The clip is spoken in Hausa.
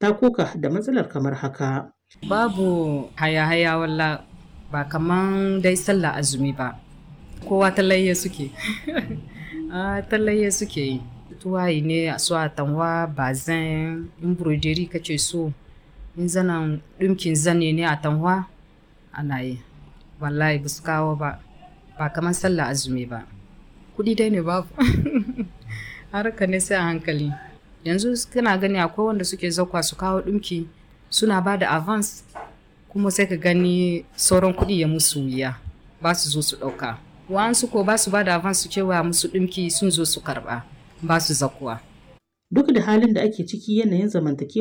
ta koka da matsalar kamar haka. Babu haya-haya walla ba kaman dai sallah azumi ba. Kowa talayya suke. ah, talayya suke yi. Tuwayi ne su atanwa bazin in broderi kace so. In zanen ɗinkin zane ne atanwa ana yi. Wallahi ba su kawo ba. Ba kaman sallah azumi ba. Kuɗi dai ne babu. Harka ne sai a hankali. Yanzu kana gani akwai wanda suke zakwa su kawo ɗinki suna ba da avance kuma sai ka gani sauran kuɗi ya musu wuya ba su zo su ɗauka. Wa'ansu ko ba su ba da avance su cewa musu ɗinki sun zo su karɓa ba su zakuwa. Duk da halin da ake ciki yanayin zamantakewa